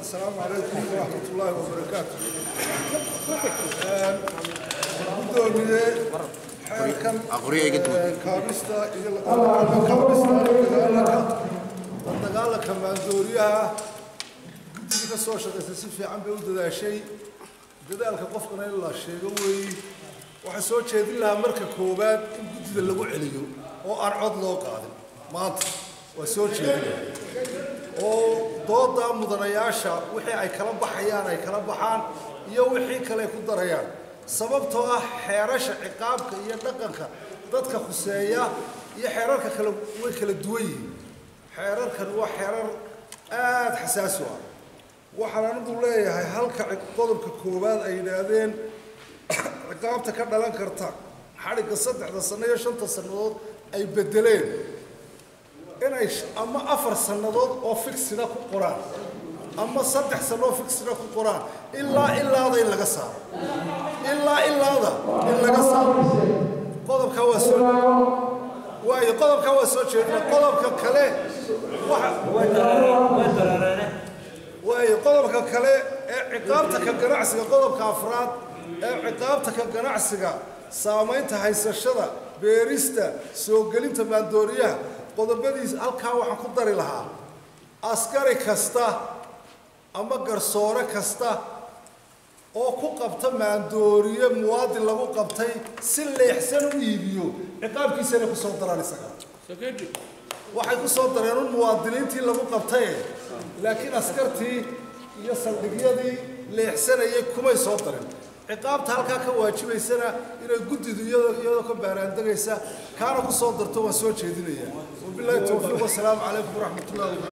السلام عليكم ورحمة الله وبركاته gudoomiye xeelkan kaabista iyo kaabista dagaalanka dagaalanka maandooriyaha guddigii ka soo shaqaysay si fiican bay u dadaashay dadaalka qofkana in la sheego weeyi waxaa soo jeedin lahaa marka koowaad in guddida lagu celiyo oo aan cod loo qaadin maanta waa soo jeedinaya oo dooda mudanayaasha wixii ay kala baxayaan ay kala baxaan iyo wixii kale ay ku darayaan sababtoo ah xeerasha ciqaabka iyo dhaqanka dadka khuseeya iyo xeerarka kale way kala duwan yihiin xeerarkan waa xeerar aada xasaasi u ah waxaan anigu leeyahay halka qodobka koowaad ay yidhaahdeen ciqaabta ka dhalan karta xadhigga saddexda sanno iyo shanta sannadood ay beddeleen inay ama afar sannadood oo figsida ku qoraan ama saddex sano oo figsida ku qoraan ilaa ilaada in laga saaro ilaa ilaada in laga saaro qodobkaa waa soo waayo qodobkaa waa soo jeedina qodobka kale waayo qodobka kale ee ciqaabta ka ganacsiga qodobka afraad ee ciqaabta ka ganacsiga saamaynta haysashada beerista soo gelinta maandooriyaha qodobadiis halkaa waxaan ku dari lahaa askari kasta ama garsoore kasta oo ku qabta maandooriye muwaadin lagu qabtay si leexsan u iibiyo ciqaabkiisana kusoo daraan isaga waxay ku soo dareen un muwaadiniintii lagu qabtaye laakiin askartii iyo saldhigyadii leexsanayay kumay soo darin ciqaabta halkaa ka waajibaysana inay guddidu iyadoo ka baaraandegaysa kaana ku soo darto waan soo jeedinaya wabilaahi towfiiq wasalaamu calaykum waraxmat ullahi